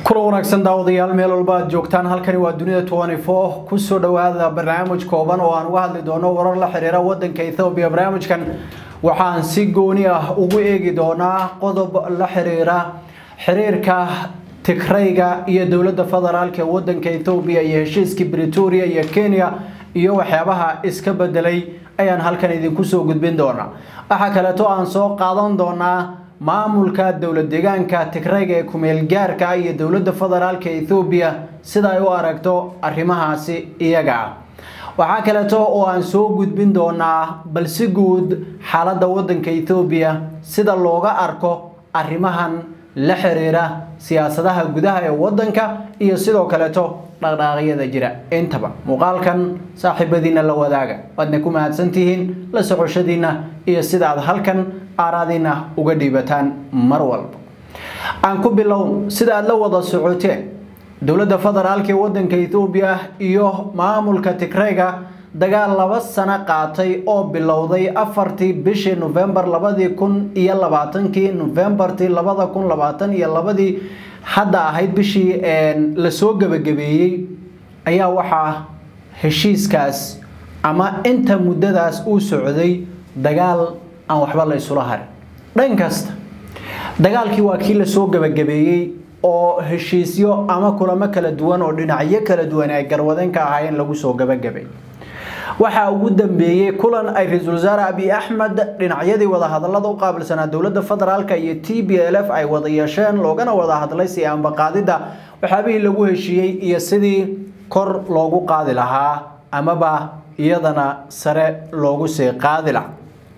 kula wanaagsan daawadayaal meel walba aad joogtaan halkani waa dunida kusoo dhawaada barnaamij kooban oo aan uga hadli doono warar la xiriira wadanka ethoobiya barnaamijkan waxaan si gooni ah ugu eegi doonaa qodob la xiriira xiriirka tigrayga iyo dowladda federaalk ee wadanka ethoobiya iyo heshiiskii bretoria iyo kenya iyo waxyaabaha iska bedelay ayaan halkan idinku soo gudbin doonaa waxaa kaleeto aan soo qaadan doonaa maamulka dowlad deegaanka tigrayga ee kumeelgaarka iyo dowladda federaalka ethoobiya sida ay u aragto arrimahaasi iyaga ah waxaa kaleeto oo aan soo gudbin doonaa bal si guud xaaladda wadanka ethoobiya sida looga arko arrimahan la xiriira siyaasadaha gudaha ee wadanka iyo sidoo kaleeto dhaqdhaaqyada jira intaba muuqaalkan saaxiibadiina la wadaaga waadna ku mahadsantihiin la socoshadiina iyo sida aad halkan aaraadiina uga dhiibataan mar walba aan ku bilow sida aad la wada socoteen dowladda federaalk ee wadanka ethoobiya iyo maamulka tigrayga dagaal laba sano qaatay oo bilowday afartii bishii novembar labadii kun iyo labaatankii novembartii labada kun labaatan iyo labadii hadda ahayd bishii lasoo gebagabeeyey ayaa waxaa heshiiskaas ama inta muddadaas uu socday dagaal aan waxba la isula harin dhan kasta dagaalkii waa kii lasoo gebagabeeyey oo heshiisyo ama kulamo kala duwan oo dhinacyo kala duwan ay garwadeen ka ahaayeen lagu soo gebagabay waxaa ugu dambeeyey kulan ay ra-iisul wasaare abiy axmed dhinacyadii wadahadalada u qaabilsanaa dowladda federaalk iyo t b l f ay wada yeesheen loogana wada hadlay si ambaqaadidda waxyaabihii lagu heshiiyey iyo sidii kor loogu qaadi lahaa amaba iyadana sare loogu sii qaadi lahaa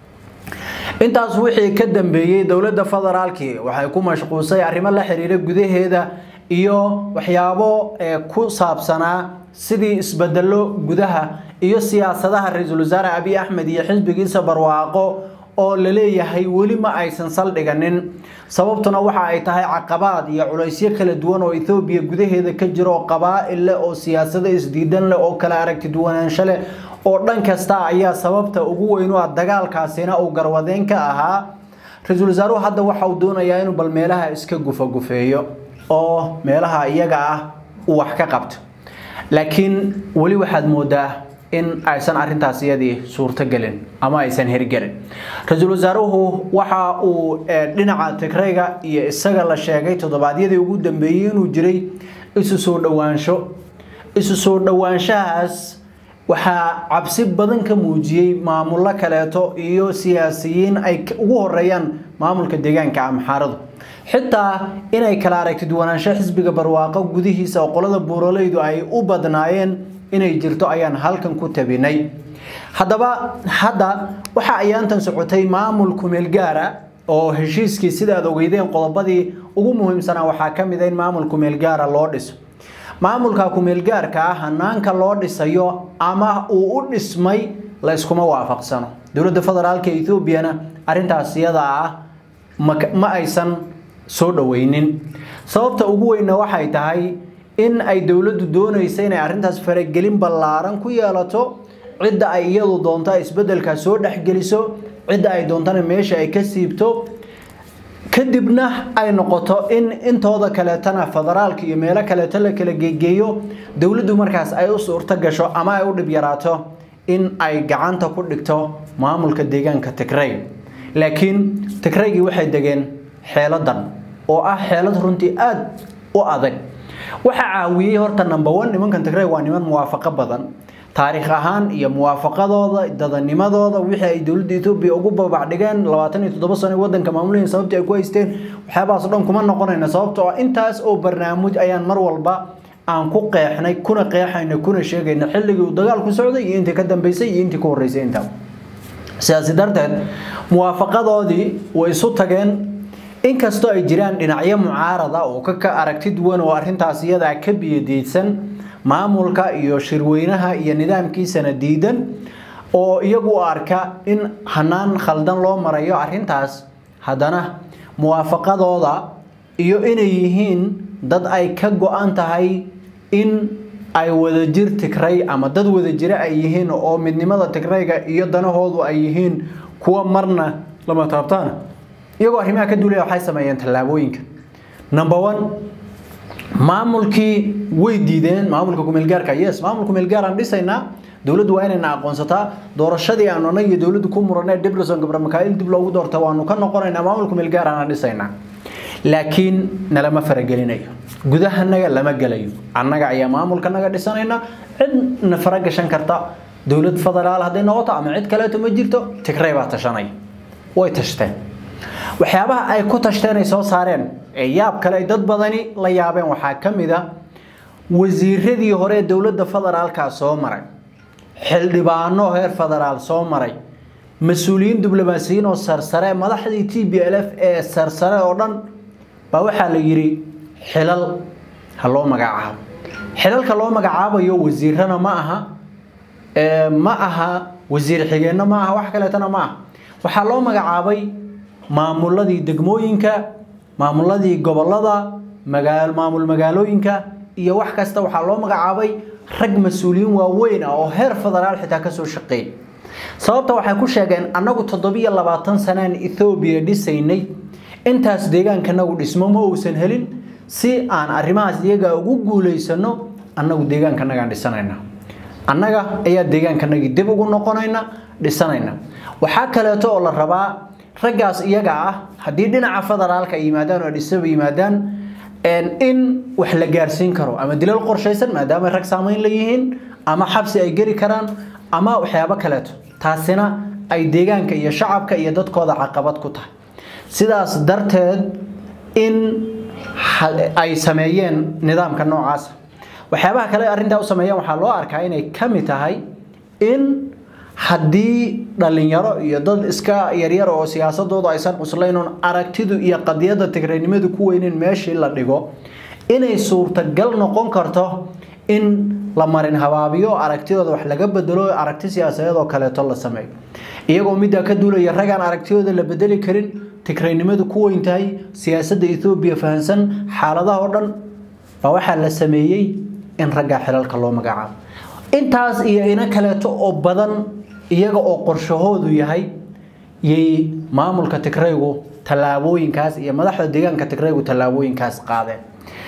intaas wixii ka dambeeyey dowladda federaalki waxay ku mashquulsay arrimo la xiriira gudaheeda iyo waxyaabo ku saabsanaa sidii isbedelo gudaha iyo siyaasadaha ra-iisul wasaare abiy axmed iyo xisbigiisa barwaaqo oo la leeyahay weli ma aysan saldhiganin sababtuna waxa ay tahay caqabaad iyo culaysyo kala duwan oo ethoobiya gudaheeda ka jira oo qabaa'il leh oo siyaasado isdiidan leh oo kala aragti duwanaansho leh oo dhan kasta ayaa sababta ugu weyn u ah dagaalkaasina uu garwadeen ka ahaa ra-iisul wasaaruhu hadda waxa uu doonayaa inuu bal meelaha iska gufagufeeyo oo meelaha iyaga ah uu wax ka qabto laakiin weli waxaad moodaa in aysan arintaas iyadii suurtogelin ama aysan hirgelin ra-iisul wasaaruhu waxa uu dhinaca tigrayga iyo isaga la sheegay toddobaadyadii ugu dambeeyey inuu jiray isu soo dhowaansho isu soo dhowaanshahaas waxaa cabsi badan ka muujiyey maamullo kaleeto iyo siyaasiyiin ay ugu horeeyaan maamulka deegaanka amxaaradu xitaa inay kala aragti duwanaansho xisbiga barwaaqo gudihiisa oo qolada buuroleydu ay u badnaayeen inay jirto ayaan halkan ku tabinay haddaba hadda waxa ayaantan socotay maamul kumeel gaara oo heshiiskii sida aad ogeydeen qodobadii ugu muhiimsanaa waxaa ka mid a in maamul kumeel gaara loo dhiso maamulka kumeelgaarka ah hanaanka loo dhisayo ama uu u dhismay la yskuma waafaqsano dowladda federaalka ethoobiana arintaas iyada ah ma aysan soo dhoweynin sababta ugu weynna waxay tahay in ay dowladdu doonaysa inay arrintaas faragelin ballaaran ku yeelato cidda ay iyadu doonto isbeddelkaas soo dhexgeliso cidda ay doontana meesha ay ka siibto kadibna ay noqoto in intooda kaleetana federaalka iyo meelo kaleeto la kala geegeeyo dowladdu markaas ay u suurto gasho ama ay u dhib yaraato in ay gacanta ku dhigto maamulka deegaanka tigray laakiin tigraygii waxay degeen xeeladan oo ah xeelad runtii aada u adag waxaa caawiyey horta number one nimankan tigray waa niman muwaafaqo badan taariikh ahaan iyo muwaafaqadooda dadanimadooda wixii ay dowladda etoobiya ugu babacdhigeen labaatan iyo toddoba sano wadanka maamulahin sababtii ay ku haysteen waxyaabahaas o dhan kuma noqonayna sababtoo ah intaas oo barnaamij ayaan mar walba aan ku qeexnay kuna qeexayna kuna sheegayna xilligii uu dagaalku socday iyo intii ka dambeysay iyo intii ka horreysay intaa sidaasi darteed muwaafaqadoodii way isu tageen inkastoo ay jiraan dhinacyo mucaarada oo ka aragti duwan oo arrintaas iyadaa ka biyadiidsan maamulka iyo shirweynaha iyo nidaamkiisana diidan oo iyagu u arka in hanaan khaldan loo marayo arrintaas haddana muwaafaqadooda iyo inay yihiin dad ay ka go-an tahay in ay wadajir tigray ama dad wadajire ay yihiin oo midnimada tigrayga iyo danahoodu ay yihiin kuwa marna lama taabtaana iyagoo arrimaha ka duulaya waxay sameeyeen tallaabooyinka number one maamulkii way diideen maamulka kumeelgaarka yes maamulka kumeelgaar aan dhisaynaa dowladdu waa inayna aqoonsataa doorashadii aan anag iyo dowladdu ku muranay diblason gabra makaa'il dib loogu doorta waanu ka noqonaynaa maamulka kumeelgaar aan dhisaynaa laakiin nalama faragelinayo gudahanaga lama gelayo annaga ayaa maamulkanaga dhisanayna cidna faragashan karta dowlad federaal hadday noqoto ama cid kaleeto ma jirto tigray baa tashanaya way tashteen waxyaabaha ay ku tashteen ay soo saareen ee yaab kale ay dad badani la yaabeen waxaa ka mid a wasiiradii hore ee dowladda federaalka soo maray xildhibaano heer federaal soo maray mas-uuliyiin diblomaasiyiin oo sarsare madaxdii t b l f ee sarsare oo dhan baa waxaa la yidhi xilal ha loo magacaabo xilalka loo magacaabayo wasiirana ma aha ma aha wasiir xigeenno ma aha wax kaleetana ma aha waxaa loo magacaabay maamuladii degmooyinka maamuladii gobolada maamul magaalooyinka iyo wax kasta waxaa loo magacaabay rag mas-uuliyiin waaweyn ah oo heer federaal xitaa kasoo shaqeeyay sababta waxay ku sheegeen annagu toddobiyo labaatan sanaan ethoobiya dhisaynay intaas deegaankanagu dhismo ma uusan helin si aan arrimahaas iyaga ugu guulaysano annagu deegaankanagaan dhisanayna annaga ayaa deegaankanagii dib ugu noqonayna dhisanayna waxaa kaleeto oo la rabaa raggaas iyaga ah haddii dhinaca federaalka ay yimaadaan oo dhisaba yimaadaan in wax la gaarsiin karo ama dilal qorshaysan maadaama rag saamayn la yihiin ama xabsi ay geli karaan ama waxyaabo kaleeto taasina ay deegaanka iyo shacabka iyo dadkooda caqabad ku tahay sidaas darteed in ay sameeyeen nidaamka noocaasa waxyaabaha kale arrintaa u sameeyeen waxaa loo arkaa inay ka mid tahay in haddii dhalinyaro iyo dad iska yaryar oo siyaasadoodu aysan cusleynoon aragtidu iyo qadiyadda tigreynimadu ku weyneyn meeshii la dhigo inay suurtagal noqon karto in la marin habaabiyo aragtidooda wax laga bedelo aragti siyaasadeed oo kaleeto la sameeyo iyagoo middaa ka duulaya ragaan aragtidooda la bedeli karin tigreynimadu ku weyn tahay siyaasadda ethoobiya fahansan xaaladaha oo dhan baa waxaa la sameeyey in raggaa xilalka loo magacaabo intaas iyo ina kaleeto oo badan iyaga oo qorshahoodu yahay yay maamulka tigraygu tallaabooyinkaas iyo madaxda deegaanka tigraygu tallaabooyinkaas qaadeen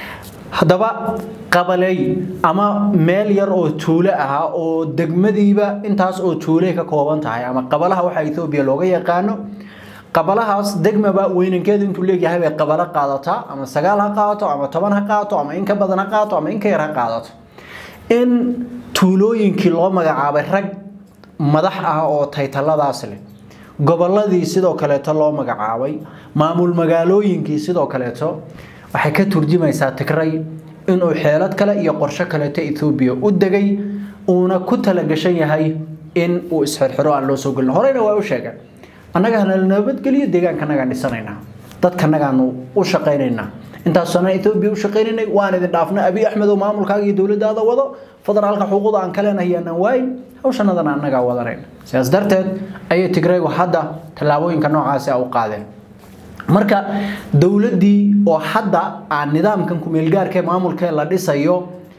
haddaba qabaley ama meel yar oo tuulo ahaa oo degmadiiba intaas oo tuuley ka kooban tahay ama qabalaha waxaa ethoobiya looga yaqaano qabalahaas degmaba weynankeedu intuu leegyahay bay qabalo qaadataa ama sagaal ha qaadato ama toban ha qaadato ama in ka badan ha qaadato ama in ka yar ha qaadato in tuulooyinkii loo magacaabay rag madax ah oo taytaladaas leh gobolladii sidoo kaleeto loo magacaabay maamul magaalooyinkii sidoo kaleeto waxay ka turjumaysaa tigray inuu xeelad kale iyo qorsho kaleeto ethoobiya u degay uuna ku talagashan yahay in uu isxirxiro aan loo soo gelin horeyna waa u sheegeen annaga hana nabadgeliyo deegaankanagaan dhisanaynaa dadkanagaanu u shaqaynaynaa intaas sana ethoobiya u shaqaynaynay waan idin dhaafnay abi axmed oo maamulkaaga iyo dowladdaada wado federaalka xuquuqda aan ka leenahay aanan waayin hawshanadana annagaa wadanayna sidaas darteed ayay tigraygu hadda tallaabooyinka noocaasi u qaadeen marka dowladdii oo hadda aan nidaamkan kumeelgaarka maamulkee la dhisayo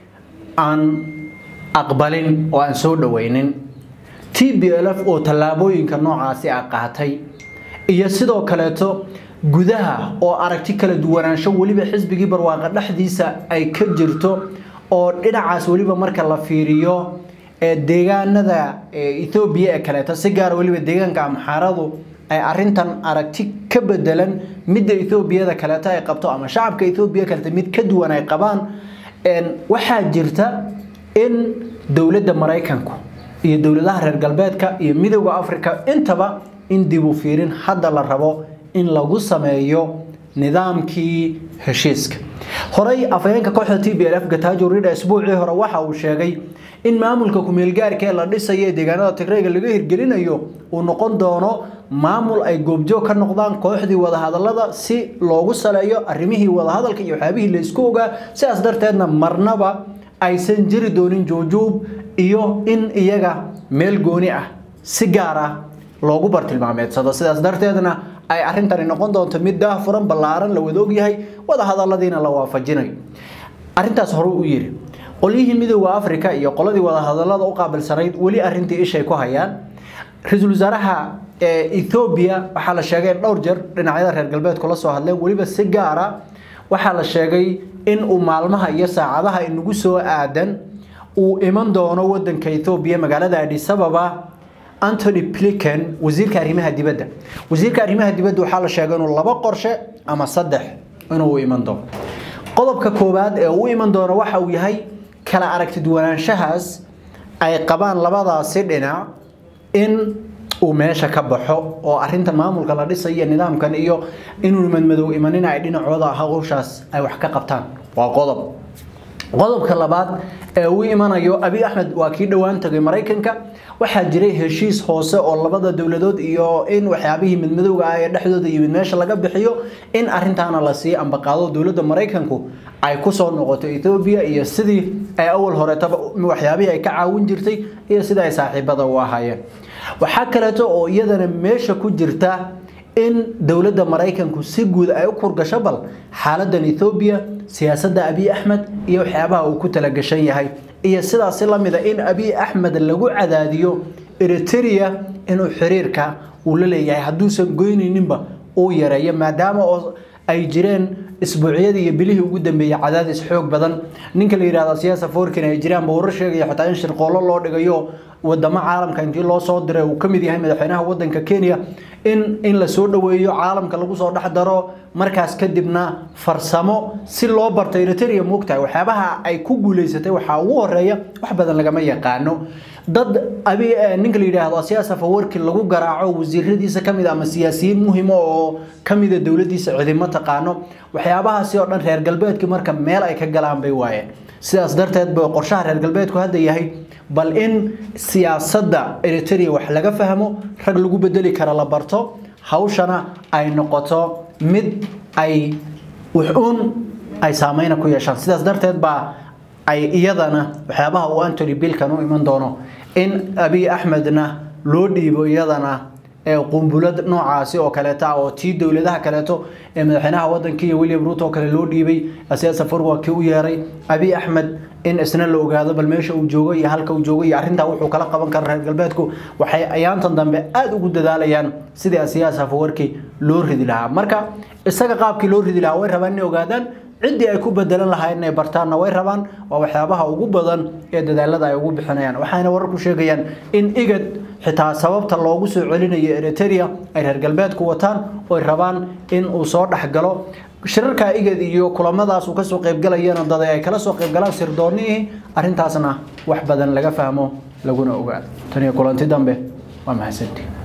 aan aqbalin oo aan soo dhaweynin t b l f oo tallaabooyinka noocaasi a qaatay iyo sidoo kaleeto gudaha oo aragti kala duwanaansho weliba xisbigii barwaaqa dhexdiisa ay ka jirto oo dhinacaas weliba marka la fiiriyo ee deegaanada ethoobiya ee kaleeto si gaara weliba deegaanka amxaaradu ay arintan aragti ka bedelan midda ethoobiyada kaleeto ay qabto ama shacabka ethoobiya kaleeto mid ka duwan ay qabaan waxaa jirta in dowladda maraykanku iyo dowladaha reer galbeedka iyo midowda africa intaba in dib u fiirin hadda la rabo in lagu sameeyo nidaamkii heshiiska horey afhayeenka kooxda t b l f gatajo rida isbuucii hore waxa uu sheegay in maamulka kumeelgaarka ee la dhisayo ee deegaanada tigrayga laga hirgelinayo uu noqon doono maamul ay goobjoog ka noqdaan kooxdii wadahadalada si loogu saleeyo arrimihii wadahadalka iyo waxyaabihii la isku ogaa sidaas darteedna marnaba aysan jiri doonin juujuub iyo in iyaga meel gooni ah si gaar ah loogu bartilmaameedsado sidaas darteedna ay arrintani noqon doonto mid daahfuran ballaaran la wada ogyahay wadahadaladiina la waafajinayo arrintaas hore u yidhi qolyihii midowda africa iyo qoladii wadahadalada u qaabilsanayd weli arrintii ishay ku hayaan ra-iisul wasaaraha ethoobiya waxaa la sheegay in dhowr jeer dhinacyada reer galbeedku la soo hadleen weliba si gaara waxaa la sheegay in uu maalmaha iyo saacadaha inagu soo aadan uu iman doono wadanka ethoobiya magaalada adisababa antony pliken wasiirka arrimaha dibadda wasiirka arrimaha dibadda waxaa la sheegay inuu laba qorshe ama saddex inuu iman doono qodobka koowaad ee uu iman doono waxa uu yahay kala aragtidwanaanshahaas ay qabaan labadaasi dhinac in uu meesha ka baxo oo arintan maamulka la dhisayo nidaamkan iyo inuu madmadow imanin ay dhinacooda hawshaas ay wax ka qabtaan waa qodob qodobka labaad ee uu imanayo abi axmed waa kii dhowaan tagay maraykanka waxaa jiray heshiis hoose oo labada dowladood iyo in waxyaabihii midmadowga ah ee dhexdooda yimid meesha laga bixiyo in arintaana lasii ambaqaado dowladda maraykanku ay kusoo noqoto ethoobiya iyo sidii ay awal horetaba waxyaabihii ay ka caawin jirtay iyo sida ay saaxiibada u ahaayeen waxaa kaleeto oo iyadana meesha ku jirta in dowladda maraykanku si guud ay u kurgasho bal xaaladan ethoobiya siyaasadda abiy axmed iyo waxyaabaha uu ku talagashan yahay iyo sidaasi lamida in abiy axmed lagu cadaadiyo eritrea inuu xiriirka uu la leeyahay hadduusan goynayninba uu yareeyo maadaama oo ay jireen isbuucyadii iyo bilihii ugu dambeeyey cadaadis xoog badan ninka la yidhahdo siyaasa forkin ay jiraan ba warar sheegaya xitaa in shirqoollo loo dhigayo wadamo caalamka intii loo soo diray uu ka mid yahay madaxweynaha wadanka kenya in in la soo dhoweeyo caalamka lagu soo dhex daro markaas kadibna farsamo si loo barto eritrea moogtahay waxyaabaha ay ku guuleysatay waxaa ugu horeeya wax badan lagama yaqaano dad abi ninka la yidhaahdo siyaasa fawarki lagu garaaco wasiiradiisa kamid ama siyaasiyiin muhima oo kamida dowladiisa cidimo taqaano waxyaabahaasi oo dhan reer galbeedki marka meel ay ka galaan bay waayeen sidaas darteed ba qorshaha reer galbeedku hadda yahay bal in siyaasadda eritrea wax laga fahmo rag lagu bedeli kara la barto hawshana ay noqoto mid ay wuxuun ay saameyna ku yeeshaan sidaas darteed baa ay iyadana waxyaabaha uu antony bilkan u iman doono in abiy axmedna loo dhiibo iyadana qumbulad noocaasi oo kaleeta oo tii dowladaha kaleeto ee madaxweynaha wadanka iyo william ruto oo kale loo dhiibay siyaasa farwa kii u yeeray abiy axmed in isna la ogaado bal meesha uu joogo iyo halka uu joogo iyo arrintaa wuxuu kala qaban kara reer galbeedku waxay ayaantan dambe aada ugu dadaalayaan sidii siyaasa fawarki loo ridi lahaa marka isaga qaabkii loo ridi lahaa way rabaan inay ogaadaan ciddii ay ku bedelan lahayn inay bartaanna way rabaan waa waxyaabaha ugu badan ee dadaalada ay ugu bixinayaan waxayna wararku sheegayaan in igad xitaa sababta loogu soo celinayo eritrea ay reer galbeedku wataan oy rabaan in uu soo dhexgalo shirarka igad iyo kulamadaas uu kasoo qaybgalayana dad ay kala soo qaybgalaan sirdoonnihii arrintaasna wax badan laga fahmo laguna ogaado tan iyo kulanti dambe waa mahadsantii